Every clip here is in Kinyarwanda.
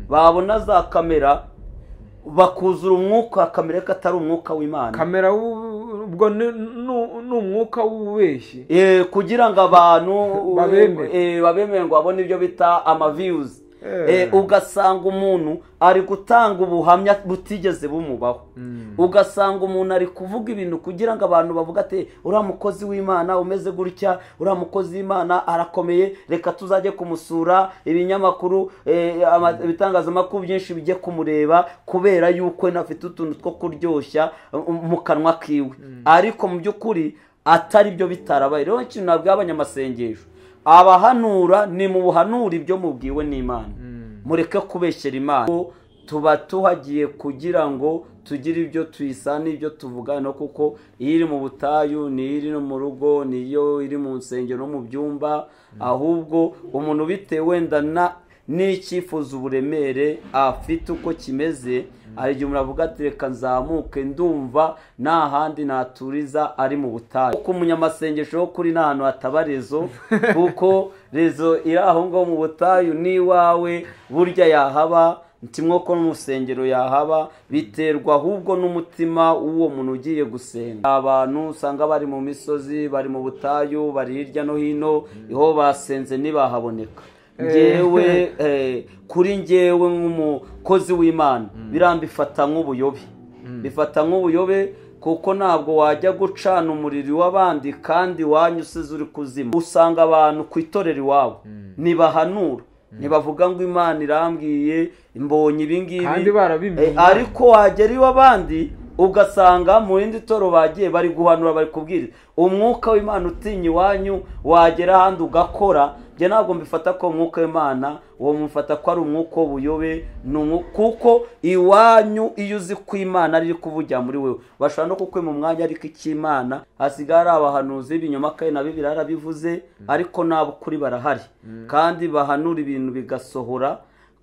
babona za kamera bakuzura umwuka wa kamera ko atari umwuka w'imana kamera w'u- ubwo ni nu- ni umwuka w'ububeshyi Eh, kugira ngo abantu Babemere. eh, babemere ngo babone ibyo bita amaviyuzi Eh. ugasanga umuntu ari gutanga ubuhamya butigeze bumubaho ugasanga umuntu ari kuvuga ibintu kugira ngo abantu bavuge ati uriya mukozi w'imana umeze gutya uriya mukozi w'imana arakomeye reka tuzajye kumusura ibinyamakuru eh, ama- ibitangazamakuru byinshi bijye kumureba kubera yuko we afite utuntu two kuryoshya um, mu kanwa kiwe ariko mu by'ukuri atari byo bitarabaye rero ikintu nabwiye abanyamasengesho abahanura ni mu buhanura ibyo mubwiwe n'imana mureke kubeshyera imana tuba tuhagiye kugira ngo tugire ibyo tuyisana ibyo tuvugana kuko iyo iri mu butayu ni iri no mu rugo ni iyo iri mu nsengero no mu byumba ahubwo umuntu bitewe wenda na n'icyifuzo uburemere afite uko kimeze hari igihe umuntu avuga ati reka nzamuke ndumva nta handi naturiza ari mu butayu kuko umunyamasengesho wo kuri ni ahantu hataba rezo kuko rezo iri aho ngaho mu butayu n'iwawe burya yahaba kimwe ko n'umusengero yahaba biterwa ahubwo n'umutima w'uwo muntu ugiye gusenga abantu usanga bari mu misozi bari mu butayu bari hirya no hino aho basenze ntibahaboneka ngewe eh, kuri ngewe nk'umukozi w'imana birambifata nk'ubuyobe bifata nk'ubuyobe kuko ntabwo wajya gucana umuriro w'abandi kandi wanyu usize uri kuzima usanga abantu ku itorero iwabo ntibahanura ntibavuga ngo imana irambwiye mbonye ibi ngibi kandi barabimenye Eh, ariko wagera iw'abandi ugasanga mu rindi toro bagiye bari guhanura bari kubwiriza umwuka w'imana utinya iwanyu wagera ahandi ugakora njye ntabwo mbifata ko umwuka w'imana uwo mufata ko ari umwuka w'ubuyobe ni umwu- kuko iwanyu iyo uzi ko imana ari kuvugira muri wewe bashobora no kukwima umwanya ariko icy'imana hasigaye ari abahanuzi b'ibinyoma kandi na bibiri yarabivuze ariko n'abukuri barahari kandi bahanura ibintu bigasohora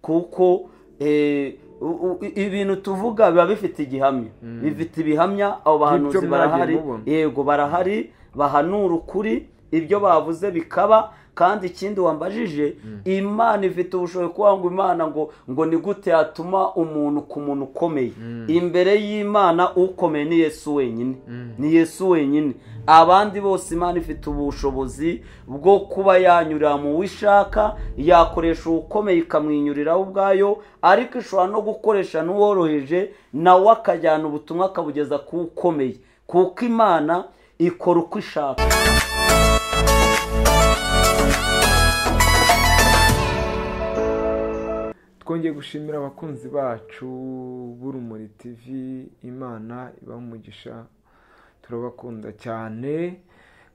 kuko eh, u- u- ibintu tuvuga biba bifite igihamya bifite ibihamya abo bahanuzi By'ibyo mwagiye barahari mubona. yego barahari bahanura ukuri ibyo bavuze bikaba kandi ikindi wambajije imana ifite ubushobozi kuvuga ngo imana ngo ngo ni gute yatuma umuntu ku muntu ukomeye imbere y'imana ukomeye ni yesu wenyine ni yesu wenyine abandi bose imana ifite ubushobozi bwo kuba yanyurira mu wishaka yakoresha uwukomeye ikamwinyuriraho ubwayo ariko ishobora no gukoresha n'uworoheje nawe akajyana ubutumwa akabugeza ku ukomeye kuko imana ikora uko ishaka twongeye gushimira abakunzi bacu b'urumuri tv imana ibaha umugisha turabakunda cyane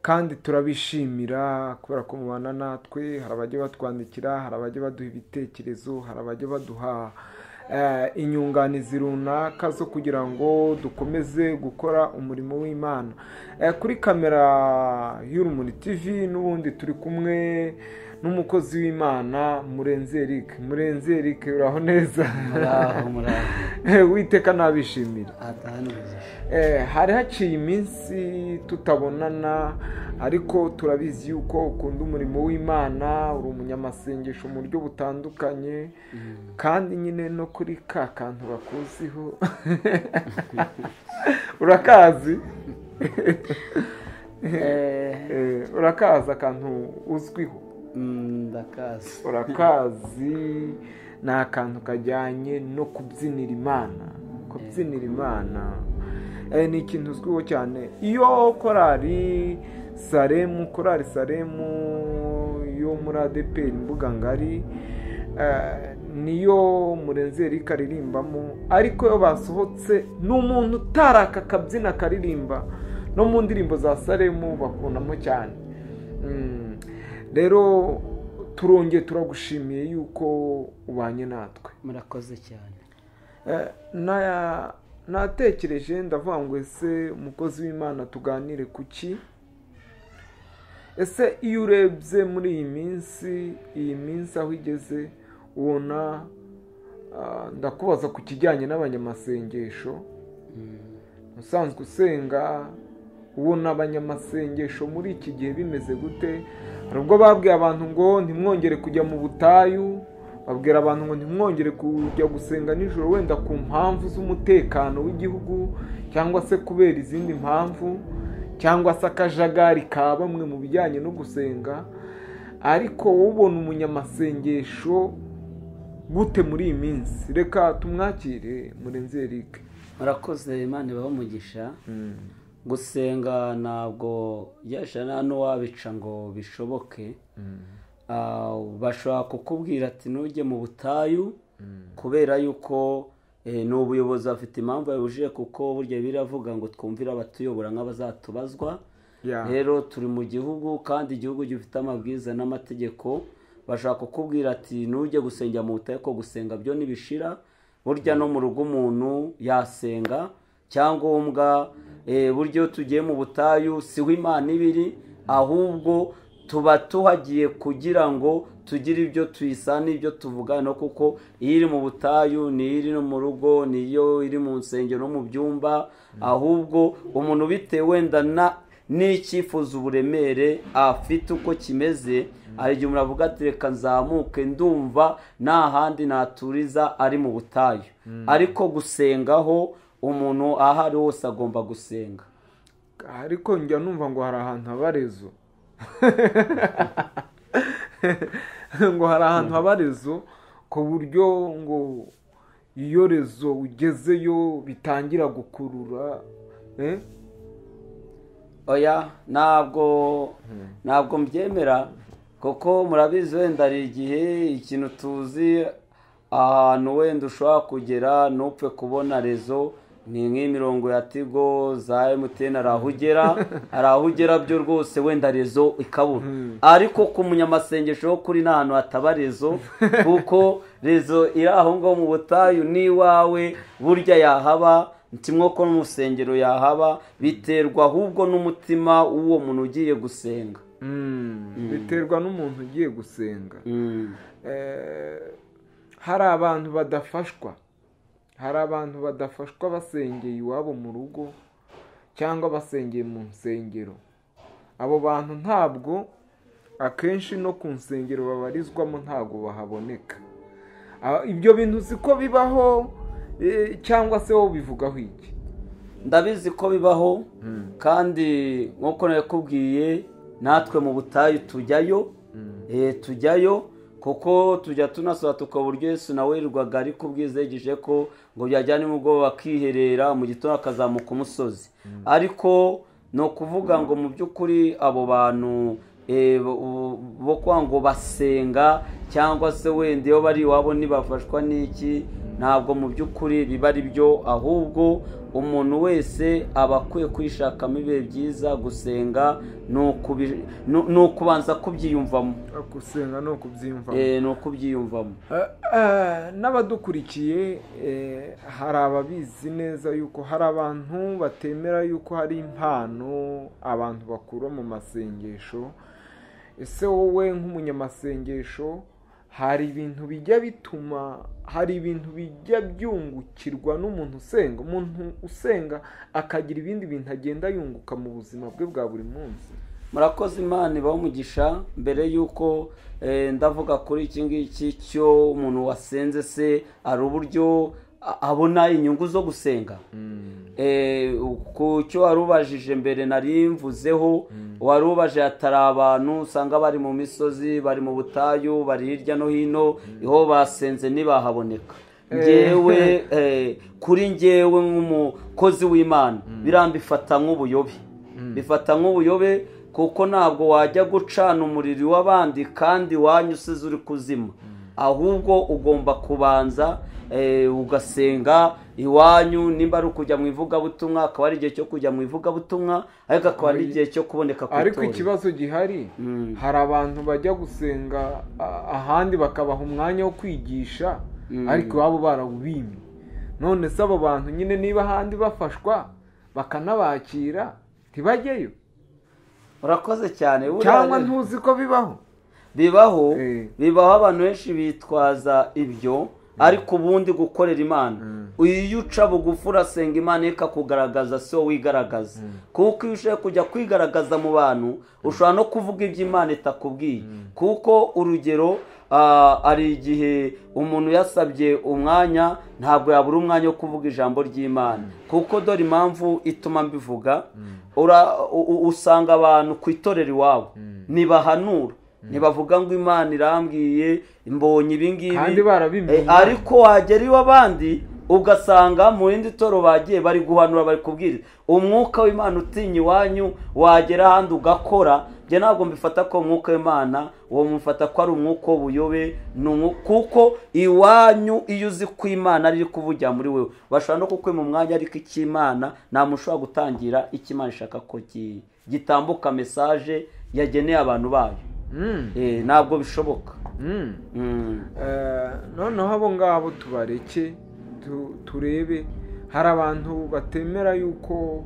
kandi turabishimira kubera ko mubana natwe hari abajya batwandikira hari abajya baduha ibitekerezo hari abajya baduha eh, inyunganizi runaka zo kugira ngo dukomeze gukora umurimo w'imana Eh, kuri kamera y'urumuri tv n'ubundi turi kumwe n'umukozi w'imana murenzi eric murenzi eric uraho neza witeka nabishimire Eh, hari haciye iminsi tutabonana ariko turabizi yuko ukunda umurimo w'imana uri umunyamasengesho mu buryo butandukanye kandi nyine no kuri ka kantu bakuziho urakazi Eh, urakazi akantu uzwiho ndakazi urakazi ni akantu kajyanye no kubyinira imana kubyinira imana Eh, ni ikintu uzwiho cyane iyo korari saremu korari saremu yo muri adeperi imbuga ngari eh, niyo murenzi erika aririmbamo ariko iyo basohotse ni umuntu utaraka akabyina akaririmba no mu ndirimbo za saremu bakundamo cyane Mm. rero turongeye turagushimiye yuko ubanye natwe murakoze cyane Eh, na- natekereje ndavuga ngo ese umukozi w'imana tuganire ku ki ese iyo urebye muri iyi minsi iyi minsi aho igeze ubona ah, ndakubaza ku kijyanye n'abanyamasengesho usanzwe usenga ubona abanyamasengesho muri iki gihe bimeze gute hari ubwo babwiye abantu ngo ntimwongere kujya mu butayu babwira abantu ngo ntimwongere kujya gusenga nijoro wenda ku mpamvu z'umutekano w'igihugu cyangwa se kubera izindi mpamvu cyangwa se akajagari ka bamwe mu bijyanye no gusenga ariko ubona umunyamasengesho gute muri iyi minsi reka tumwakire murenzi erike murakoze imana ibabamugisha gusenga ntabwo yashana hano wabica ngo bishoboke bashobora kukubwira ati ntujye mu butayu kubera yuko ni ubuyobozi bafite impamvu yabujije kuko burya biravuga ngo twumvire abatuyobora nk'abazatubazwa rero turi mu gihugu kandi igihugu gifite amabwiriza n'amategeko bashaka kukubwira ati ntujye gusengera mu butayu ko gusenga byo ntibishira burya no mu rugo umuntu yasenga cyangombwa buryo tugiye mu butayu si imana ibiri ahubwo tuba tuhagiye kugira ngo tugire ibyo tuyisana ibyo tuvugana kuko iyo iri mu butayu ni iri no mu rugo niyo iri mu nsengero no mu byumba ahubwo umuntu bitewe wenda na n'icyifuzo uburemere afite uko kimeze hari igihe umuntu avuga ati reka nzamuke ndumva nta handi naturiza ari mu butayu ariko gusengaho umuntu aho ari hose agomba gusenga ariko njya numva ngo hari ahantu haba rezo ngo hari ahantu haba rezo ku buryo ngo iyo rezo ugezeyo bitangira gukurura oya ntabwo ntabwo mbyemera kuko murabizi wenda hari igihe ikintu tuzi ahantu wenda ushobora kugera ntupfe kubona rezo ni nk'imirongo ya tigo za emutiyeni hari aho ugera hari aho ugera byo rwose wenda rezo ikabura ariko ku munyamasengesho wo kuri ni ahantu hataba rezo kuko rezo iri aho ngaho mu butayu n'iwawe burya yahaba kimwe ko n'umusengero yahaba biterwa ahubwo n'umutima w'uwo muntu ugiye gusenga biterwa n'umuntu ugiye gusenga hari abantu badafashwa hari abantu badafashwa basengeye iwabo mu rugo cyangwa basengeye mu nsengero abo bantu ntabwo akenshi no ku nsengero babarizwamo ntabwo bahaboneka ibyo bintu siko bibaho cyangwa se wowe ubivugaho iki ndabizi ko bibaho kandi nk'uko nabikubwiye natwe mu butayu tujyayo tujyayo kuko tujya tunasura tukaba uburyo Yesu nawe yirwaga ari kubwizegeje ko ngo byajyana nimugoroba akiherera mu gitondo akazamuka umusozi ariko ni ukuvuga ngo mu by'ukuri abo bantu bo kwa ngo basenga cyangwa se wenda iyo bari iwabo ntibafashwa n'iki ntabwo mu by'ukuri biba ari byo ahubwo umuntu wese aba akwiye kwishakamo ibihe byiza gusenga ni ukubanza kubyiyumvamo gusenga ni ukubyiyumvamo ni ukubyiyumvamo n'abadukurikiye hari ababizi neza yuko hari abantu batemera yuko hari impano abantu bakura mu masengesho ese wowe nk'umunyamasengesho hari ibintu bijya bituma hari ibintu bijya byungukirwa n'umuntu usenga umuntu usenga akagira ibindi bintu agenda yunguka mu buzima bwe bwa buri munsi murakoze imana umugisha mbere y'uko ndavuga kuri iki ngiki cyo umuntu wasenze se hari uburyo abona inyungu zo gusenga ku cyo warubajije mbere mvuzeho warubaje hatari abantu usanga bari mu misozi bari mu butayu bari hirya no hino iho basenze ntibahaboneka ngewe kuri ngewe nk'umukozi w'imana birambifata nk'ubuyobe bifata nk'ubuyobe kuko ntabwo wajya gucana umuriro w'abandi kandi wanyusize uri kuzima ahubwo ugomba kubanza ugasenga iwanyu nimba ari ukujya mu ivugabutumwa akaba ari igihe cyo kujya mu ivugabutumwa ariko akaba ari igihe cyo kuboneka ku ariko ikibazo gihari hari abantu bajya gusenga ahandi bakabaha umwanya wo kwigisha ariko iwabo barawubimye none se abo bantu nyine niba ahandi bafashwa bakanabakira ntibajyeyo urakoze cyane cyangwa ntuzi ko bibaho bibaho bibaho abantu benshi bitwaza ibyo ariko ubundi gukorera imana iyo uca bugufi urasenga imana ikakugaragaza si wowe wigaragaza kuko iyo ushaka kujya kwigaragaza mu bantu ushobora no kuvuga ibyo imana itakubwiye kuko urugero ah, hari igihe umuntu yasabye umwanya ntabwo yabura umwanya wo kuvuga ijambo ry'imana kuko dore impamvu ituma mbivuga ura- u- u- usanga abantu ku itorero iwabo ntibahanura ntibavuga ngo imana irambwiye mbonye ibi ngibi Kandi barabimenye. Eh, ariko wagera iw'abandi ugasanga mu rindi toro bagiye bari guhanura bari kubwiriza umwuka w'imana utinya iwanyu wagera ahandi ugakora njye ntabwo mbifata ko umwuka w'imana uwo mufata ko ari umwuka w'ubuyobe ni umwu- kuko iwanyu iyo uzi ko imana ari kuvugira muri wewe bashobora no kukwima umwanya ariko icy'imana nta muntu ushobora gutangira icyo imana ishaka ko gi- gitambuka mesaje yageneye abantu bayo Mm, Eh, ntabwo bishoboka mm. Mm. Eh, noneho abo ngabo tubareke tu- turebe hari abantu batemera yuko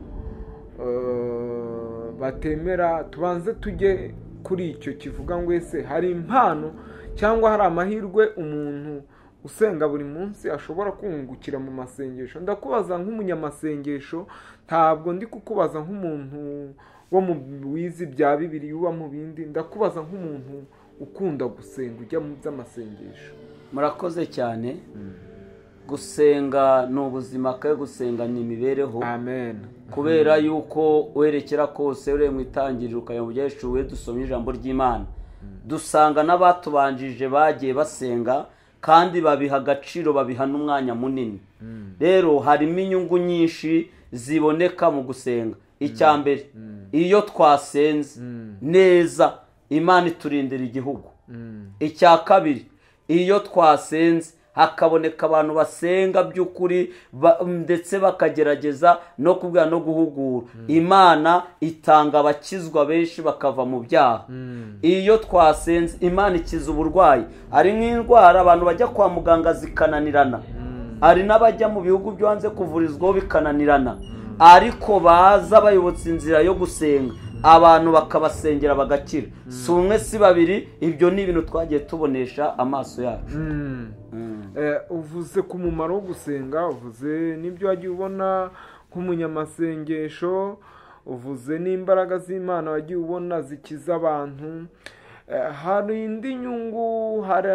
eh, batemera tubanze tujye kuri icyo kivuga ngo ese hari impano cyangwa hari amahirwe umuntu usenga buri munsi ashobora kungukira mu masengesho ndakubaza nk'umunyamasengesho ntabwo ndi kukubaza nk'umuntu wo mu wizi bya bibiri uba mu bindi ndakubaza nk'umuntu ukunda gusenga ujya mu by'amasengesho murakoze cyane gusenga ni ubuzima kandi gusenga ni imibereho amen kubera yuko werekera kose ureye mu itangiriro ukajya mu byaheshuwe dusomye ijambo ry'imana dusanga n'abatubanjije bagiye basenga kandi babiha agaciro babiha n'umwanya munini rero harimo inyungu nyinshi ziboneka mu gusenga icya mbere iyo twasenze neza imana iturindira igihugu icya kabiri iyo twasenze hakaboneka abantu basenga by'ukuri ba- ndetse bakagerageza no kubwira no guhugura imana itanga abakizwa benshi bakava mu byaha iyo twasenze imana ikiza uburwayi hari nk'indwara abantu bajya kwa muganga zikananirana hari n'abajya mu bihugu byo hanze kuvurizwaho bikananirana ariko baza bayobotse inzira yo gusenga abantu bakabasengera bagakira si umwe si babiri ibyo ni ibintu twagiye tubonesha amaso yacu Mm. Eh, uvuze ku mumaro wo gusenga uvuze n'ibyo wagiye ubona nk'umunyamasengesho uvuze n'imbaraga z'imana wagiye ubona zikiza abantu Eh, hari indi nyungu hari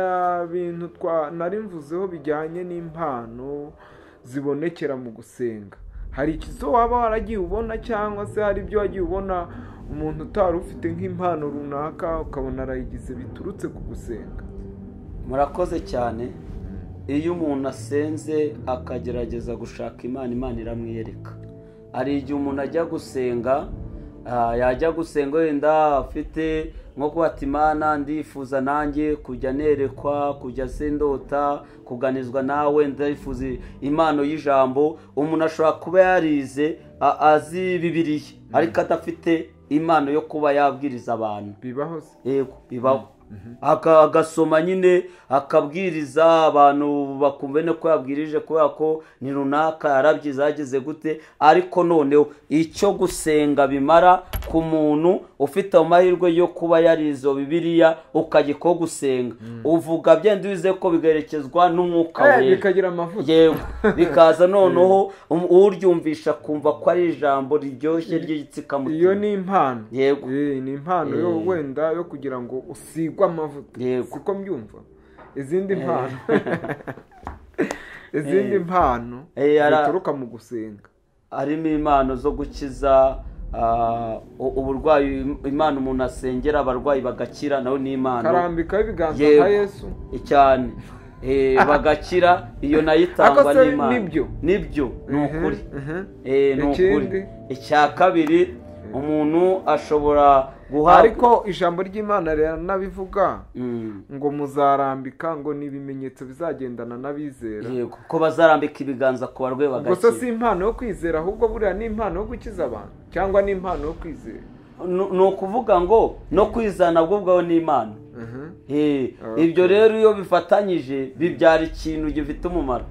ibintu twa nari mvuzeho bijyanye n'impano zibonekera mu gusenga hari ikizo waba waragiye ubona cyangwa se hari ibyo wagiye ubona umuntu utari ufite nk'impano runaka ukabona arayigize biturutse ku gusenga murakoze cyane iyo umuntu asenze akagerageza gushaka imana imana iramwiyereka hari igihe umuntu ajya gusenga ah, yajya gusenga wenda afite nko kubata imana ndifuza nanjye kujya nerekwa kujya se ndota kuganizwa nawe ndifuza impano y'ijambo umuntu ashobora kuba yarize a- azi bibiriya ariko adafite impano yo kuba yabwiriza abantu bibaho se yego bibaho Aka- agasoma nyine akabwiriza abantu bakumva no ko yabwirije kubera ko ni runaka yarabyize yageze gute ariko noneho icyo gusenga bimara ku muntu ufite amahirwe yo kuba yarizo bibiriya ukajya ko gusenga uvuga byenda ubize ko bigaherekezwa n'umwuka Eh, wera bikagira amavuta yego bikaza noneho um- uryumvisha kumva ko ari ijambo riryoshye iyo ry'igitsikamutima ni impano Yego. Eh, ni impano yo Eh. wenda yo kugira ngo usigwe amavuta Yego. siko mbyumva izindi mpano izindi mpano Eh, ara- zituruka mu gusenga harimo impano zo gukiza ah, u- uburwayi imana umuntu asengera abarwayi bagakira nawe ni impano karambikaho ibiganza Yego. nka yesu cyane Eh, bagakira iyo nayo Ako itangwa se n'imana nibyo? nibyo ni Mhm, ukuri mhm. Eh, ni Ikindi? ukuri icya kabiri umuntu ashobora guhabwa ariko ijambo ry'imana riranabivuga Mm, ngo muzarambika ngo ni ibimenyetso bizagendana n'abizera yego ko bazarambika ibiganza ku barwayi ubwo se si bagakira impano yo kwizera ahubwo buriya ni impano yo gukiza abantu cyangwa ni impano yo kwizera Nu- ni ukuvuga ngo no kwizana bwo bwawe ni imana Mhm. Eh, Okay. ibyo rero iyo bifatanyije bibyara ikintu gifite umumaro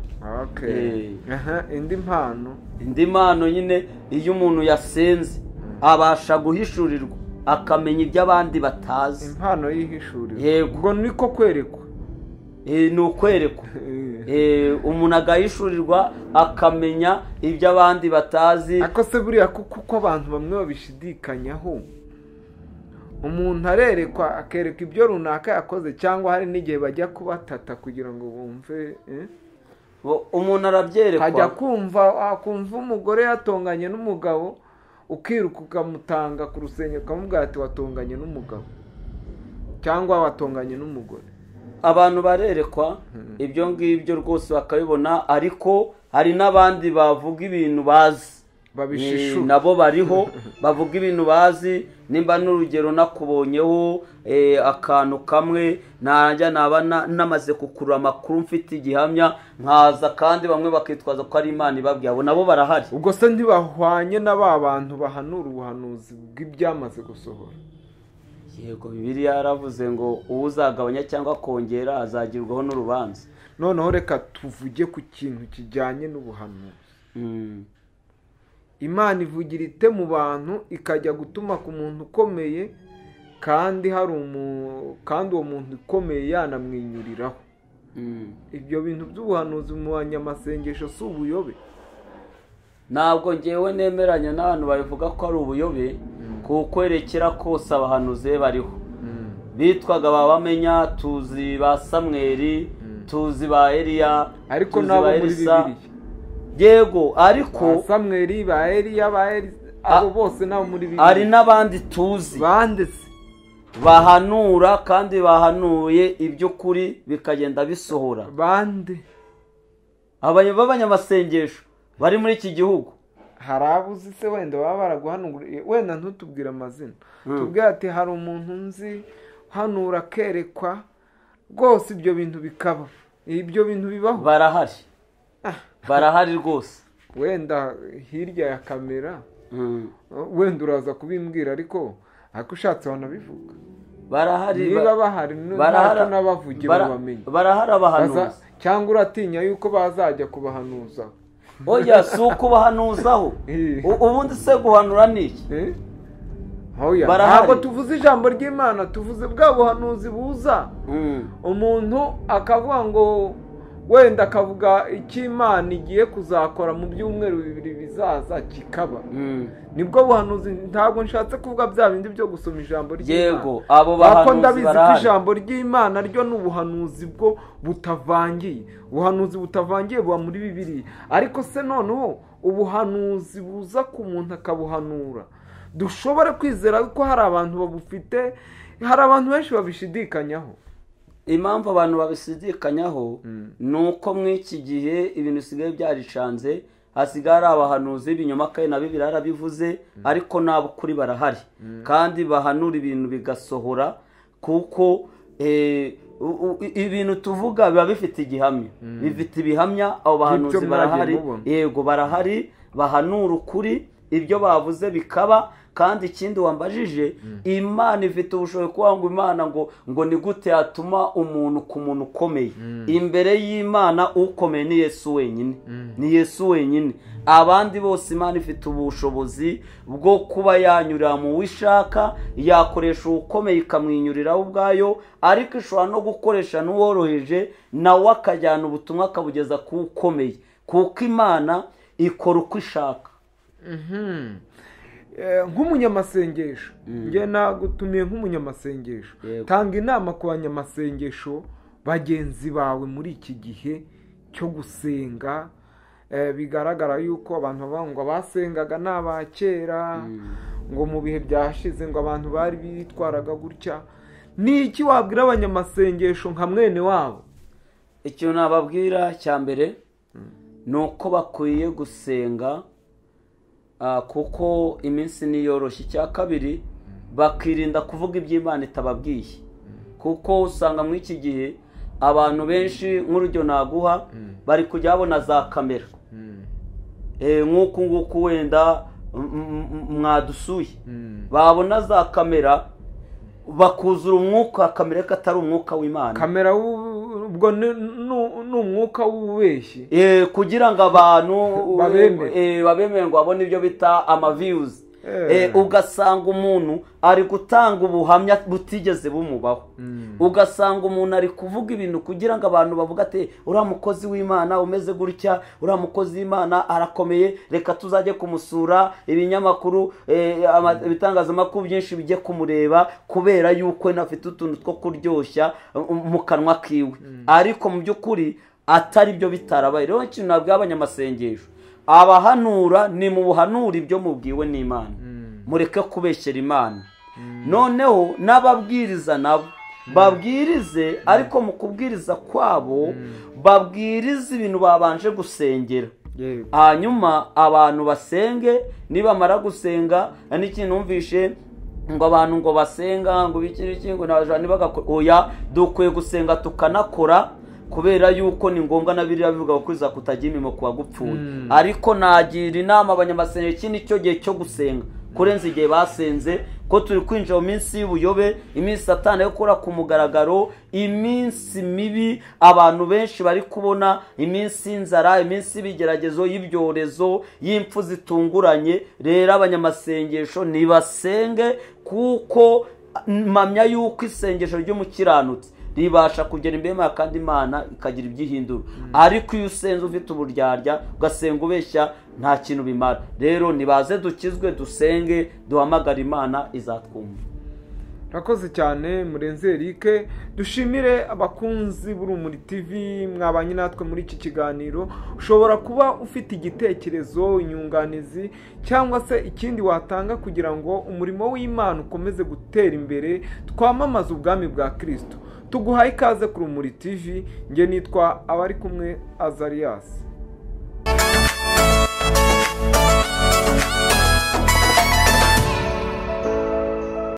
Okay. Eh. Aha, indi mpano indi mpano nyine iyo umuntu yasenze abasha guhishurirwa akamenya ibyo abandi batazi impano y'ihishuriro Yego. ubwo niko kwerekwa Eh, ni ukwerekwa Eh. Eh, umuntu agahishurirwa akamenya ibyo abandi batazi ako se buriya kuko uko abantu bamwe babishidikanyaho umuntu arerekwa akerekwa ibyo runaka yakoze cyangwa hari n'igihe bajya kubatata kugira ngo bumve eh? umuntu arabyerekwa hajya kumva akumva umugore yatonganye n'umugabo ukiruka ukamutanga ku rusengero ukamubwira ati watonganye n'umugabo cyangwa watonganye n'umugore abantu barerekwa ibyo ngibyo rwose bakabibona ariko hari n'abandi bavuga ibintu bazi babishishura Ni- nabo bariho bavuga ibintu bazi nimba n'urugero nakubonyeho eh, akantu kamwe najya naba na- namaze kukurura amakuru mfite igihamya nkaza kandi bamwe bakitwaza ko ari imana ibabwiye abo nabo barahari ubwo se ntibahwanye na ba bantu bahanura ubuhanuzi bw'ibyamaze gusohora yego bibiliya yaravuze ngo uwo uzagabanya cyangwa akongera azagirwaho n'urubanza noneho reka tuvuge ku kintu kijyanye n'ubuhanuzi Mm. imana ivugira ite mu bantu ikajya gutuma ku muntu ukomeye kandi hari umu kandi uwo muntu ukomeye yanamwinyuriraho Mm. ibyo bintu by'ubuhanuzi mu banyamasengesho si ubuyobe ntabwo ngewe nemeranya n'abantu babivuga ko ari ubuyobe kuko erekera kose abahanuzi be bariho bitwaga ba bamenya tuzi ba samweri tuzi ba eliya ariko tuzi nabo ba muri Elisa. bibiliya yego ba ariko samweri ba eliya ba Eli- abo bose nabo muri hari bibiliya n'abandi tuzi banditse bahanura kandi bahanuye iby'ukuri bikagenda bisohora bande abanya- b'abanyamasengesho bari muri iki gihugu hari abo uzi se wenda baba baraguhanuguriye wenda ntutubwire amazina tubwire ati hari umuntu nzi hanura akerekwa rwose ibyo bintu bikaba ibyo bintu bibaho barahari Ah. barahari rwose wenda hirya ya kamera Mm. wenda uraza kubimbwira ariko ariko ushatse wanabivuga barahari niba bahari ntako n'abavugira bara- bamenye barahari Baza- abahanuzi cyangwa uratinya yuko bazajya kubahanuza oya si uko ubahanuzaho Eh. U- ubundi se guhanura ni iki Eh? Hoya. Barahari. ntabwo tuvuze ijambo ry'imana tuvuze bwa buhanuzi buza umuntu akavuga ngo wenda akavuga icyo imana igiye kuzakora mu byumweru bibiri bizaza kikaba nibwo buhanuzi ntabwo nshatse kuvuga bya bindi byo gusoma ijambo ry'imana yego abo Kuko bahanuzi ndabizi ko barahari ijambo ry'imana ryo ni ubuhanuzi bwo butavangiye ubuhanuzi butavangiye buba muri bibiri ariko se noneho ubuhanuzi buza ku muntu akabuhanura dushobora kwizera ko hari abantu babufite hari abantu benshi babishidikanyaho impamvu abantu babisidikanyaho ni uko muri iki gihe ibintu bisigaye byaricanze hasigaye ari abahanuzi b'ibinyoma kandi na bibiri yarabivuze ariko n'abukuri barahari kandi bahanura ibintu bigasohora kuko eh, u- u- i- ibintu tuvuga biba bifite igihamya bifite ibihamya abo bahanuzi mwagiye barahari mubona. yego barahari bahanura ukuri ibyo bavuze bikaba kandi ikindi wambajije imana ifite ubushobozi kuvuga ngo imana ngo ngo ni gute yatuma umuntu ku muntu ukomeye imbere y'imana ukomeye ni yesu wenyine ni yesu wenyine abandi bose imana ifite ubushobozi bwo kuba yanyurira mu wishaka yakoresha uwukomeye ikamwinyuriraho ubwayo ariko ishobora no gukoresha n'uworoheje nawe akajyana ubutumwa akabugeza ku ukomeye kuko imana ikora uko ishaka Eh, nk'umunyamasengesho njye nagutumiye nk'umunyamasengesho Yego. tanga inama ku banyamasengesho bagenzi bawe muri iki gihe cyo gusenga Eh, bigaragara yuko abantu bavuga ngo abasengaga ni aba kera ngo mu bihe byashize ngo abantu bari bitwaraga gutya ni iki wabwira abanyamasengesho nka mwene wabo ikintu nababwira cya mbere ni uko bakwiye gusenga ah, kuko iminsi niyoroshye icya kabiri bakirinda kuvuga iby'imana itababwiye kuko usanga muri iki gihe abantu benshi nk'urugero naguha bari kujya babona za kamera Eh, nk'uku nguku wenda m- m- m- mwadusuye babona za kamera bakuzura umwuka wa kamera ko atari umwuka w'imana kamera w'u- ubwo ni ni- ni umwuka w'ububeshyi Eh, kugira ngo abantu Babemere. eh, babemere ngo babone ibyo bita amaviyuzi ugasanga umuntu ari gutanga ubuhamya butigeze bumubaho ugasanga umuntu ari kuvuga ibintu kugira ngo abantu bavuge ati uriya mukozi w'imana umeze gutya uriya mukozi w'imana arakomeye reka tuzajye kumusura ibinyamakuru eh, ama- ibitangazamakuru byinshi bijye kumureba kubera yuko afite utuntu two kuryoshya um, mu kanwa kiwe ariko mu by'ukuri atari byo bitarabaye rero ikintu nabwiye abanyamasengesho abahanura ni mu buhanura ibyo mubwiwe n'imana mureke kubeshyera imana noneho n'ababwiriza nabo babwirize ariko mu kubwiriza kwabo babwirize ibintu babanje gusengera yego hanyuma abantu basenge nibamara gusenga n'ikintu numvishe ngo abantu ngo basenga ngo biki biki ngo nabajura ntibagakore oya dukwiye gusenga tukanakora kubera yuko ni ngombwa na biriya bivuga ngo kwiza kutajya imirimo ku bagupfuye Mm. ariko nagira inama abanyamasengesho iki ni cyo gihe cyo gusenga kurenza igihe basenze ko turi kwinjira mu minsi y'ubuyobe iminsi satana yo gukora ku mugaragaro iminsi mibi abantu benshi bari kubona iminsi y'inzara iminsi y'ibigeragezo y'ibyorezo y'impfu zitunguranye rero abanyamasengesho ntibasenge kuko mpamya yuko isengesho ry'umukiranutsi ribasha kugera imbere yayo kandi imana ikagira ibyo ihindura ariko iyo usenze ufite uburyarya ugasenga ubeshya nta kintu bimara rero nibaze dukizwe dusenge duhamagare imana izatwumva Murakoze cyane murenze Eric dushimire abakunzi b'urumuri tv mwabanye natwe muri iki kiganiro ushobora kuba ufite igitekerezo inyunganizi cyangwa se ikindi watanga kugira ngo umurimo w'imana ukomeze gutera imbere twamamaze ubwami bwa kirisito tuguhaye ikaze ku rumuri tv nge nitwa abari kumwe azariyasi